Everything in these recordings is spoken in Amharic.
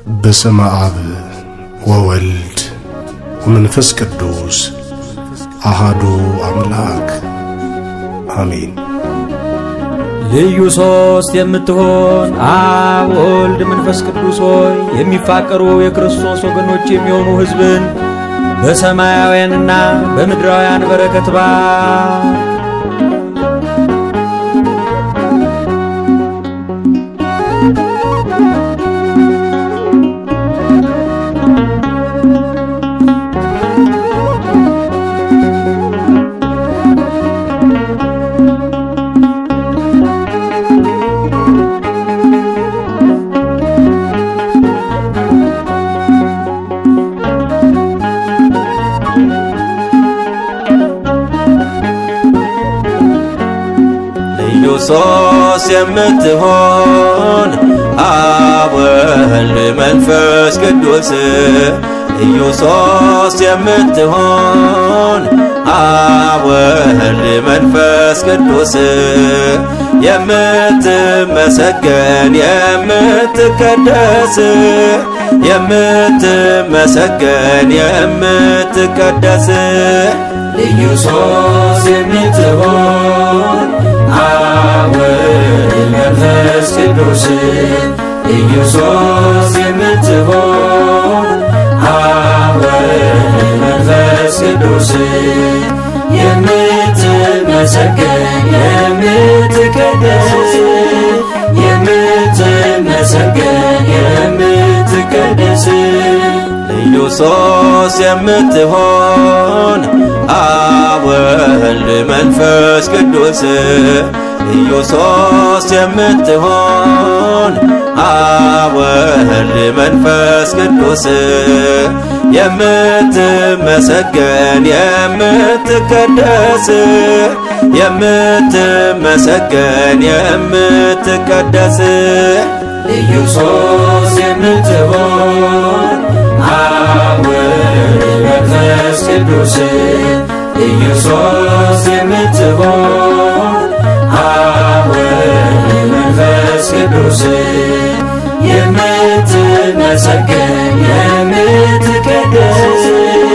በስመ አብ ወወልድ ወመንፈስ ቅዱስ አሃዱ አምላክ አሜን። ልዩ ሶስት የምትሆን አብ ወልድ መንፈስ ቅዱስ ሆይ የሚፋቀሩ የክርስቶስ ወገኖች የሚሆኑ ሕዝብን በሰማያውያንና በምድራውያን በረከት ባ ልዩ ሶስት የምትሆን አብ ወልድ መንፈስ ቅዱስ ልዩ ሶስት የምትሆን አብ ወልድ መንፈስ ቅዱስ የምትመሰገን የምትቀደስ የምትመሰገን የምትቀደስ ልዩ ሶስት የምትሆን አብ ወልድ መንፈስ ቅዱስ ልዩ ሶስት የምትሆን አብ ወልድ መንፈስ ቅዱስ የምትመሰገን የምትቀደስ የምትመሰገን የምትቀደስ ልዩ ሶስት የምትሆን አብ ወልድ መንፈስ ቅዱስ ልዩ ሶስት የምትሆን አብ ወልድ መንፈስ ቅዱስ የምትመሰገን የምትቀደስ የምትመሰገን የምትቀደስ ልዩ ሶስት የምትሆን አብ ወልድ መንፈስ ቅዱስ ልዩ ሶስት የምትሆን አብ ወልድ መንፈስ ቅዱስ የምትመሰገን የምትቀደስ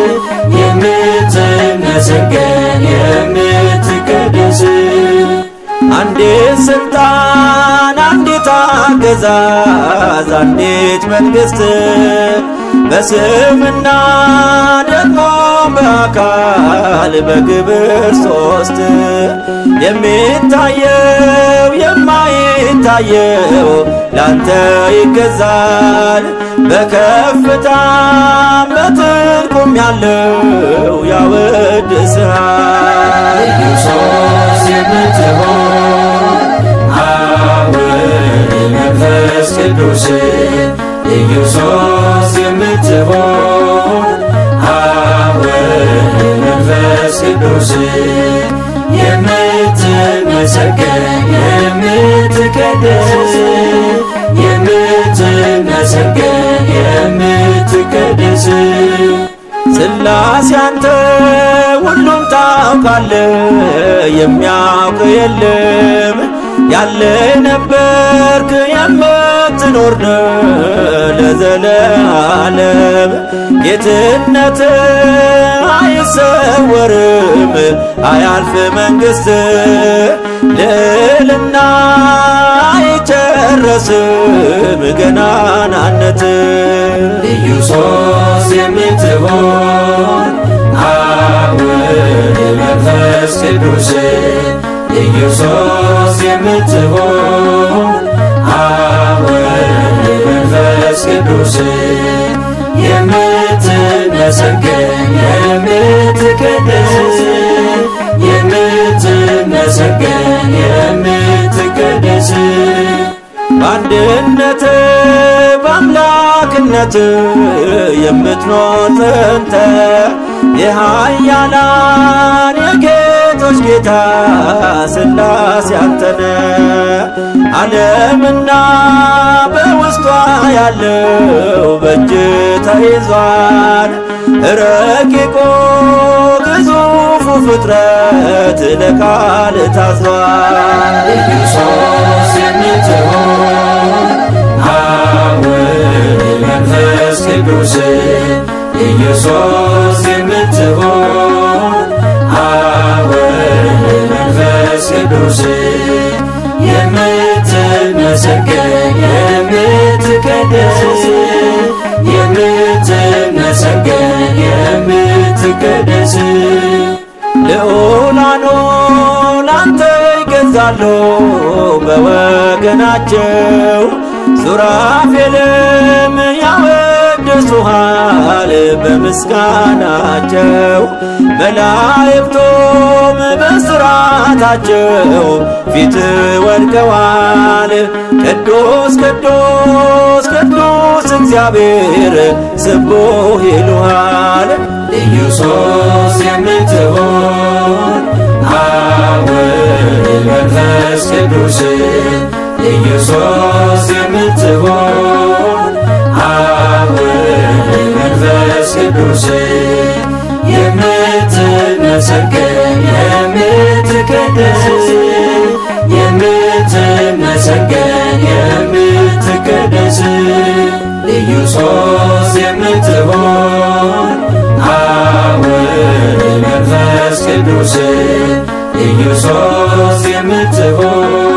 የምትመሰገን የምትቀደስ አንዲት ስልጣን አንዲት አገዛዝ አንዲት መንግሥት በስምና ደግሞ በአካል በግብር ሶስት የሚታየው የማይታየው ላንተ ይገዛል በከፍታም በጥልቁም ያለው ያወድስሃል ልዩ ሶስት የምትሆን አብ ወልድ መንፈስ ቅዱስ ልዩ ሶስት የምትሆን አብ ወልድ መንፈስ ቅዱስ የምትመሰገን የምትቀደስ የምትመሰገን የምትቀደስ ስላሴ አንተ ሁሉም ታውቃለ የሚያውቅ የለም ያለ ነበርክ የምትኖር ነው ለዘለዓለም ጌትነት አይሰወርም አያልፍ መንግሥት ልዕልና አይጨረስም ገናናነት ልዩ ሶስት የምትሆን አብ ወልድ መንፈስ ቅዱስ ልዩ ሶስት የምትሆን አብ ወልድ መንፈስ ቅዱስ የምትመሰገን የምትቀደስ የምትመሰገን የምትቀደስ በአንድነት በአምላክነት የምትኖር ጥንተ የኃያላን የጌቶች ጌታ ሥላሴ አንተነ ዓለምና በውስጧ ያለው በእጅ ተይዟል ረቂቆ ግዙፉ ፍጥረት ለቃል ታዟል ልዩ ሶስት የምትሆን አብ ወልድ መንፈስ ቅዱስ ኢየሱስ የምትሆን አብ ወልድ መንፈስ ቅዱስ የምትመሰገን የምትቀደስ የምትመሰገን የምትቀደስ ልዑላኑ ላንተ ይገዛሉ በወገናቸው ሱራፌልም ያወድሱሃል በምስጋናቸው መላእክቱም በሥርዓታቸው ፊት ወድቀዋል። ቅዱስ ቅዱስ ቅዱስ እግዚአብሔር ስቡሕ ይሉሃል። ኢየሱስ የምትሆን አብ ወልድ መንፈስ ቅዱስ ኢየሱስ የምትሆን አብ ወልድ መንፈስ ቅዱስ የምትመሰገን የምትቀደስ የምትመሰገን የምትቀደስ ኢየሱስ የምትሆን አብ ወልድ መንፈስ ቅዱስ ኢየሱስ የምትሆን